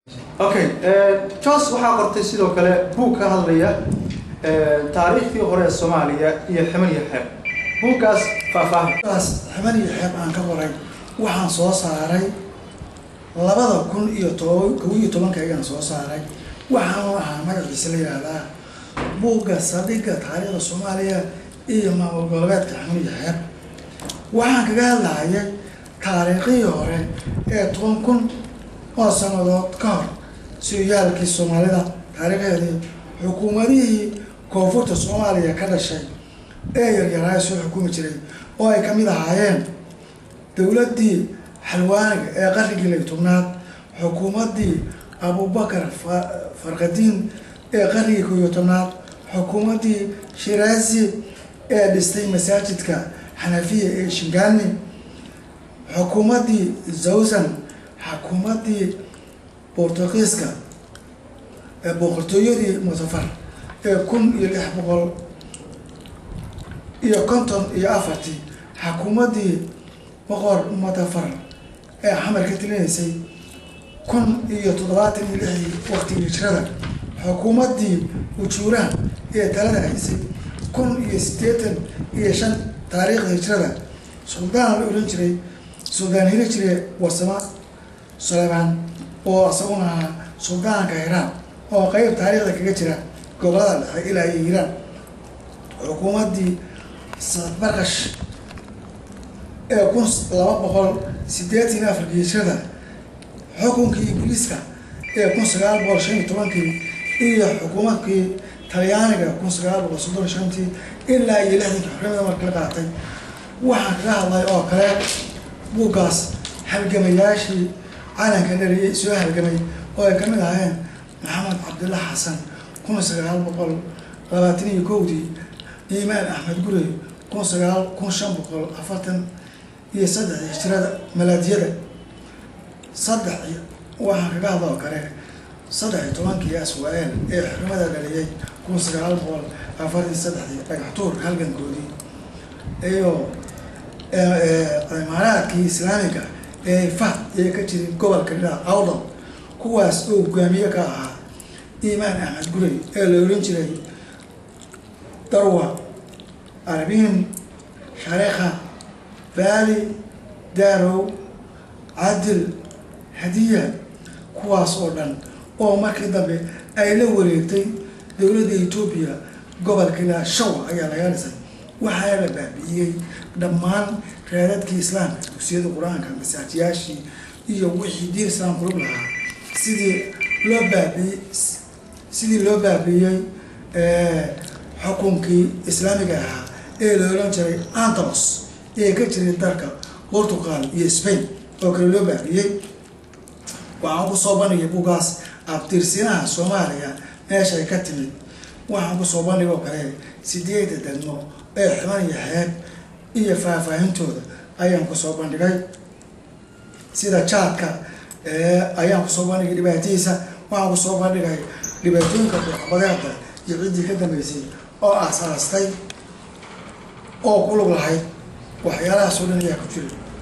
okay jos waxaa qortay sidoo kale buug ka hadlaya taariikhdii hore ee soomaaliya iyo ximan iyo xeeb buuggaas faahfaahin taas ximan iyo xeeb aan ka qoray waxaan soo saaray labada kun iyo toban kow iyo tobankaygaan soo saaray waxaanu ahaa magaciisa la yihahdaa buugga saldhigga taariikhda soomaaliya iyo maamul goboleedka ximan iyo xeeb waxaan kaga hadlahayay taariikhihii hore ee toban kun oo sanadood ka hor sooyaalkii soomaalida taariikheedii xukuumadihii koonfurta soomaaliya ka dhashay ee yaryaraaya soo xukumi jiray oo ay kamid ahaayeen dowladdii xalwaaniga ee qarnigii lay tobnaad xukuumaddii abubakar farkadiin ee qarnigii koob iyo tobnaad xukuumaddii shiraazi ee dhistay masaajidka xanafiya ee shingani xukuumaddii zawsan xukuumaddii bortugiiska ee boqortooyadii musafar ee kun iyo lix boqol iyo konton iyo afartii xukuumaddii boqor mutafar ee xamar ka tilinaysay kun iyo toddobaatan iyo lixdii waqtigii hijrada xukuumaddii ujuuraha ee talada haysay kun iyo siddeetan iyo shan taariikhda hijrada suldaan la ohan jiray suldaan heli jire warsamo suleymaan oo isaguna ahaa suldaanka hiiraan oo qeyb taariikhda kaga jira gobolada dhexe ilaa iyo hiiraan xukuumaddii barkash ee kun laba boqol siddeetan iyo afarkii hijrada xukunkii ingiliiska ee kun sagaal boqol shan iyo tobankii iyo xukuumadkii talyaaniga kun sagaal boqol soddon shantii ilaa iyo lixdankii xornimada marka la qaatay waxaan kaga hadlay oo kale buuggaas halgamayaashii calanka dhaliyay soo halgamay oo ay kamid ahaayeen maxamed cabdilla xasan kun sagaal boqol labaatan iyo kowdii iimaan axmed gurey kun sagaal kun shan boqol afartan iyo saddex hijrada malaadiyada saddex waxaan kaga hadla oo kale saddex iyo tobankii aswa-eel ee xurmada dhaliyay kun sagaal boqol afartan saddexdii dhagaxtuurka halgankoodii iyo imaaraadkii islaamiga ee fahd ee ka jiray gobolka dhinaca awdal kuwaas oo hogaamiye ka ahaa iimaan axmed gurey ee la oran jiray darwa arbiin shareekha baali daarow cadil hadiya kuwaas oo dhan oo markii dambe ay la wareegtay dowladda etoobiya gobolka ilaa shawa ayaa laga dhisay waxaana la baabi'iyey dhammaan reeradkii islaamka dugsiyada qur-aanka masaajiyaashii iyo wixii diin islaam kulug lahaa sidii loo baabiiyey sidii loo baabiiyey xukunkii islaamiga ahaa ee la oran jiray antalos ee ka jiray dalka portugal iyo spain oo kale loo baabiiyey waxaan kusoo bandhigay buuggaas abtirsinaha soomaaliya meeshay ka timid waxaan kusoo bandhig oo kale sideeda degmo ee ximan iyo xeeb iyo faahfaahintooda ayaan kusoo bandhigay sida jaadka ayaan kusoo bandhigay dhibaatadiisa waxaan kusoo bandhigay dhibaatooyinka duuxbadeeda iyo ciddii ka dambeysay oo asaastay oo ku lug lahayd waxyaalahaas oo dhan ayaa ku jira